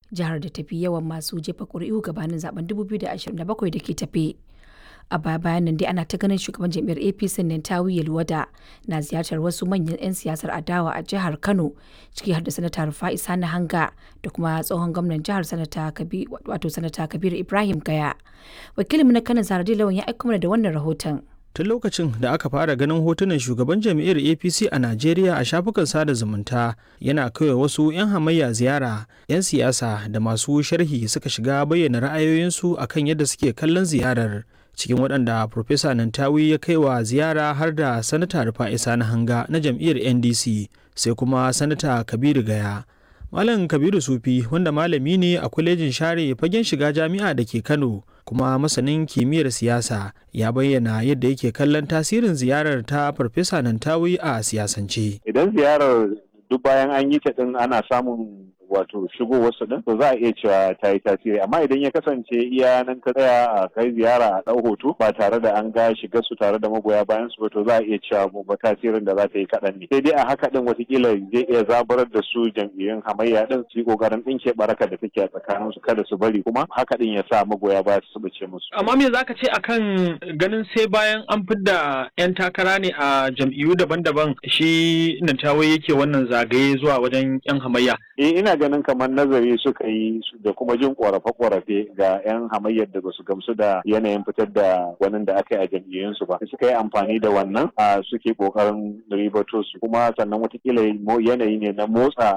jihar da tafi yawan masu jefa ƙuri'u gabanin zaben 2027 da ke tafe. a baya bayan nan dai ana ta ganin shugaban jam'iyyar apc nintawi yalwada na ziyartar wasu manyan 'yan siyasar adawa a jihar kano ciki har da sanata rufa'i sani hanga da kuma tsohon gwamnan jihar sanata wato sanata kabiru ibrahim gaya wakilinmu na kano zaradi lawan ya aiko mana da wannan rahoton tun lokacin da aka fara ganin hotunan shugaban jam'iyyar apc a najeriya a shafukan sada zumunta yana kawai wasu 'yan hamayya ziyara 'yan siyasa da masu sharhi suka shiga bayyana ra'ayoyinsu akan yadda suke kallon ziyarar cikin waɗanda Profesa Nantawi ya kai wa ziyara har da Sanata Rufa'i Sani Hanga na jam'iyyar NDC sai kuma Sanata Kabiru Gaya. Malam Kabiru Sufi wanda malami ne a kwalejin share fagen shiga jami'a da ke Kano kuma masanin kimiyyar siyasa ya bayyana yadda yake kallon tasirin ziyarar ta Farfesa Nantawi a siyasance. Idan ziyarar duk bayan an yi ta din ana samun wato shigo wasu din to za a iya cewa ta yi tasiri amma idan ya kasance iya nan ka tsaya a kai ziyara a ɗau hoto ba tare da an ga shiga su tare da magoya bayan su to za a iya cewa ba tasirin da za ta yi kaɗan ne sai dai a haka din watakila zai iya zaburar da su jam'iyyun hamayya din su yi ƙoƙarin ɗinke baraka da take a tsakanin su kada su bari kuma haka din ya sa magoya baya su bace musu. amma me zaka ce akan ganin sai bayan an fidda 'yan takara ne a jam'iyyu daban-daban shi Nantawe yake wannan zagaye zuwa wajen 'yan hamayya. Eh ina ganin kamar nazari suka yi da kuma jin korafe-korafe ga 'yan hamayyar da basu gamsu da yanayin fitar da wani da aka yi a jam'iyyunsu ba suka yi amfani da wannan a suke kokarin ribato su kuma sannan watakila yanayi ne na motsa